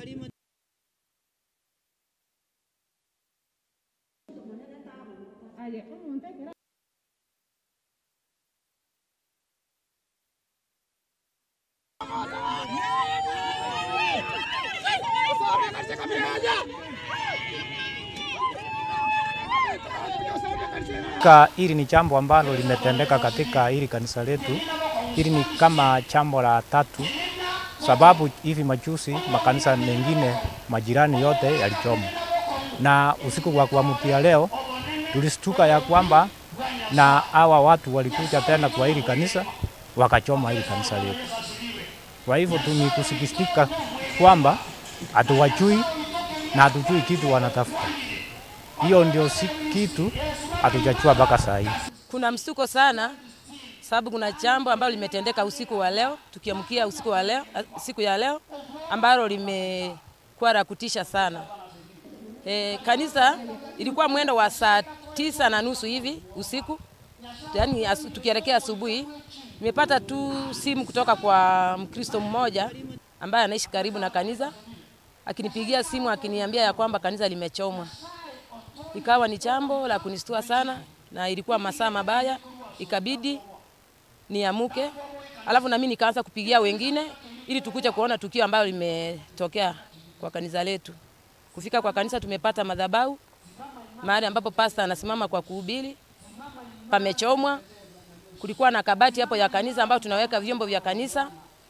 Ka hili ni jambo ambalo limetendeka katika hili kanisa letu. Hili ni kama jambo la tatu, sababu hivi majuzi makanisa mengine majirani yote yalichomwa, na usiku wa kuamkia leo tulistuka ya kwamba na hawa watu walikuja tena kwa hili kanisa wakachoma hili kanisa letu. Kwa hivyo tu ni kusikitika kwamba hatuwajui na hatujui kitu wanatafuta. Hiyo ndio si kitu hatujajua mpaka saa hii. Kuna msuko sana sababu kuna jambo ambalo limetendeka usiku wa leo, tukiamkia usiku wa leo, siku ya leo ambalo limekuwa la kutisha sana. E, kanisa ilikuwa mwendo wa saa tisa na nusu hivi usiku, yaani asu, tukielekea asubuhi, nimepata tu simu kutoka kwa Mkristo mmoja ambaye anaishi karibu na kanisa, akinipigia simu akiniambia ya kwamba kanisa limechomwa. Ikawa ni jambo la kunistua sana, na ilikuwa masaa mabaya, ikabidi niamuke, alafu nami nikaanza kupigia wengine ili tukuje kuona tukio ambalo limetokea kwa kanisa letu. Kufika kwa kanisa tumepata madhabahu mahali ambapo pasta anasimama kwa kuhubiri, pamechomwa. Kulikuwa na kabati hapo ya kanisa ambayo tunaweka vyombo vya kanisa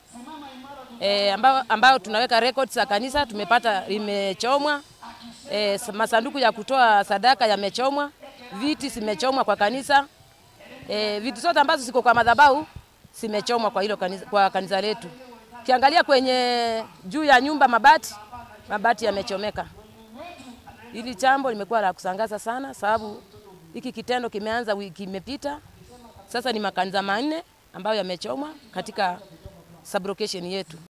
e, ambao, ambao tunaweka records za kanisa tumepata limechomwa. E, masanduku ya kutoa sadaka yamechomwa, viti zimechomwa kwa kanisa. E, vitu zote ambazo ziko kwa madhabahu zimechomwa kwa hilo kanisa, kwa kanisa letu. Kiangalia kwenye juu ya nyumba mabati, mabati yamechomeka. Hili jambo limekuwa la kusangaza sana, sababu hiki kitendo kimeanza wiki imepita, sasa ni makanisa manne ambayo yamechomwa katika sublocation yetu.